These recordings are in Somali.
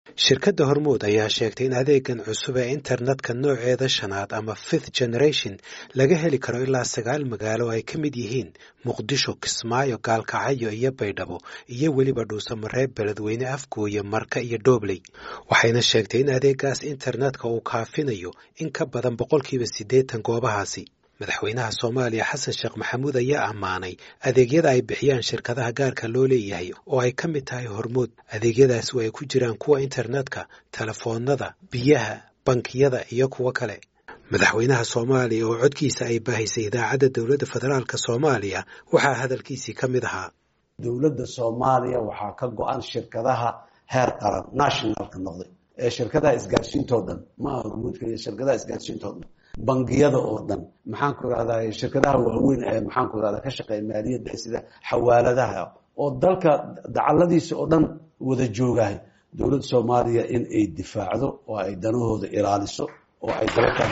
shirkadda hormuud ayaa sheegtay in adeegan cusub ee internetka nooceeda shanaad ama fifth generation laga heli karo ilaa sagaal magaalo ay ka mid yihiin muqdisho kismaayo gaalkacyo iyo baydhabo iyo weliba dhuusamareeb beledweyne afgooye marka iyo dhobley waxayna sheegtay in adeegaas internetka uu kaafinayo in ka badan boqolkiiba siddeetan goobahaasi madaxweynaha soomaaliya xasan sheekh maxamuud ayaa ammaanay adeegyada ay bixiyaan shirkadaha gaarka loo leeyahay oo ay ka mid tahay hormuud adeegyadaasi oo ay ku jiraan kuwa internetka telefoonada biyaha bankiyada iyo kuwo kale madaxweynaha soomaaliya oo codkiisa ay baahisay idaacadda dowladda federaalk soomaaliya waxaa hadalkiisii ka mid ahaa dowladda soomaaliya waxaa ka go-an shirkadaha heer qaran nationalka noqday ee shirkadaha isgaarsiintoo dhan maaha hormuudka iyo shirkadaha isgaarsiintoo dhan bangiyada oo dhan maxaan ku irahdaa shirkadaha waaweyn ee maxaan ku irahdaa ka shaqeeya maaliyadda sida xawaaladaha oo dalka dacaladiisa oo dhan wada joogahay dowladda soomaaliya in ay difaacdo oo ay danahooda ilaaliso oo ay dalka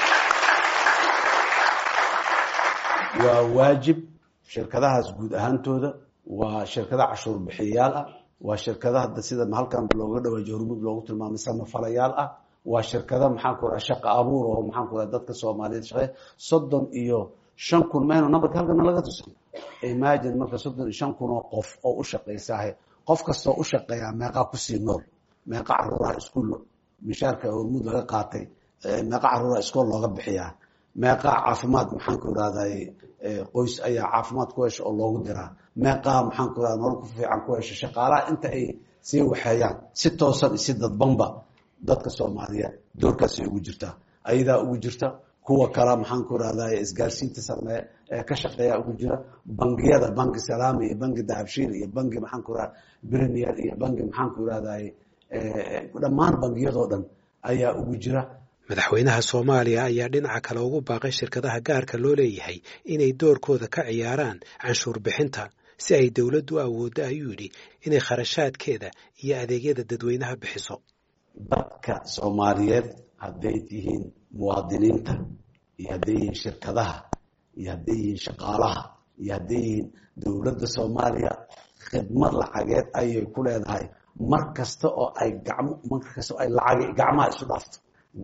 waa waajib shirkadahaas guud ahaantooda waa shirkada cashuur bixiyayaal ah waa shirkadaha sida halkan looga dhawaajiyo hormuud loogu tilmaamay samafalayaal ah waa shirkada maxaan ku raha shaqa abuur oo maxaan ku raha dadka soomaaliyeed shaqeeya soddon iyo shan kun maynu nambarka halkana laga tusan imagine marka soddon iyo shan kun oo qof oo u shaqaysaahe qof kastoo u shaqeeyaa meeqaa kusii nool meeqa caruuraha iskuol mishaarka hormuud laga qaatay meeqa caruuraha iskool looga bixiyaa meeqaa caafimaad maxaan ku irahday qoys ayaa caafimaad ku hesha oo loogu diraa meeqaa maxaan ku irahda nolol ku fiican ku hesha shaqaalaha inta ay sii waxeeyaan si toosan iyo si dadbanba dadka soomaaliyeed doorkaasay ugu jirtaa ayadaa ugu jirta kuwa kala maxaan ku irahday isgaarsiinta sameeye ee ka shaqeeya ugu jira bangiyada banki salaami iyo banki dahabshiil iyo banki maxaan ku irahda premier iyo banki maxaan ku irahday dhammaan bangiyadoo dhan ayaa ugu jira madaxweynaha soomaaliya ayaa dhinaca kale ugu baaqay shirkadaha gaarka loo leeyahay inay doorkooda ka ciyaaraan canshuur bixinta si ay dowladdu awooddo ayuu yidhi inay kharashaadkeeda iyo adeegyada dadweynaha bixiso dadka soomaaliyeed hadday tihiin muwaadiniinta iyo hadday yihiin shirkadaha iyo hadday yihiin shaqaalaha iyo hadday yihiin dowladda soomaaliya khidmad lacageed ayay ku leedahay mar kasta oo ay gacmo mar kasta oo ay lacag gacmaha isu dhaafto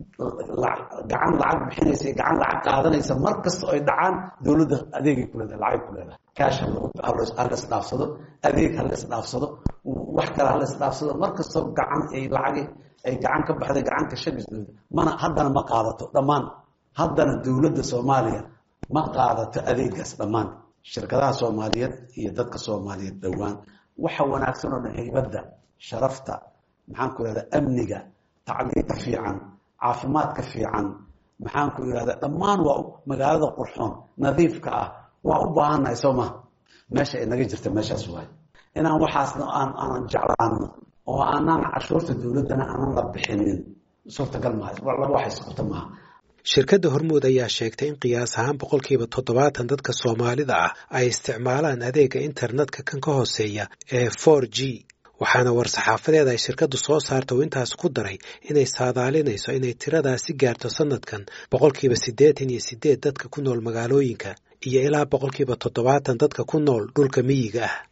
gacan lacag bixinaysa gacan lacag qaadanaysa mar kasta oo ay dhacaan dowladda adeegay ku leedahay lacag ku leedahay kaash halas dhaafsado adeeg halas dhaafsado wax kale halas dhaafsado mar kastoo gacan ay lacag ay gacan ka baxday gacanka shagisdooda mana haddana ma qaadato dhammaan haddana dowladda soomaaliya ma qaadato adeegaas dhammaan shirkadaha soomaaliyeed iyo dadka soomaaliyeed dhowaan waxa wanaagsan oo dhan haybadda sharafta maxaan ku irahda amniga tacliinta fiican caafimaadka fiican maxaan ku irahda dhammaan waa magaalada qurxoon nadiifka ah waa u baahannahay soo maha meesha ay naga jirta meeshaas waay inaan waxaasna aan aanan jeclaano oo aanaan cashuurta dowladdana aanan la bixinin suurtagal maaha laba wax isquta maaha shirkadda hormuud ayaa sheegtay in qiyaas ahaan boqolkiiba toddobaatan dadka soomaalida ah ay isticmaalaan adeega internetka kan ka hooseeya ee for g waxaana war-saxaafadeed ay shirkaddu soo saarta uu intaas ku daray inay saadaalinayso inay tiradaasi gaarto sanadkan boqolkiiba siddeetan iyo siddeed dadka ku nool magaalooyinka iyo ilaa boqolkiiba toddobaatan dadka ku nool dhulka miyiga ah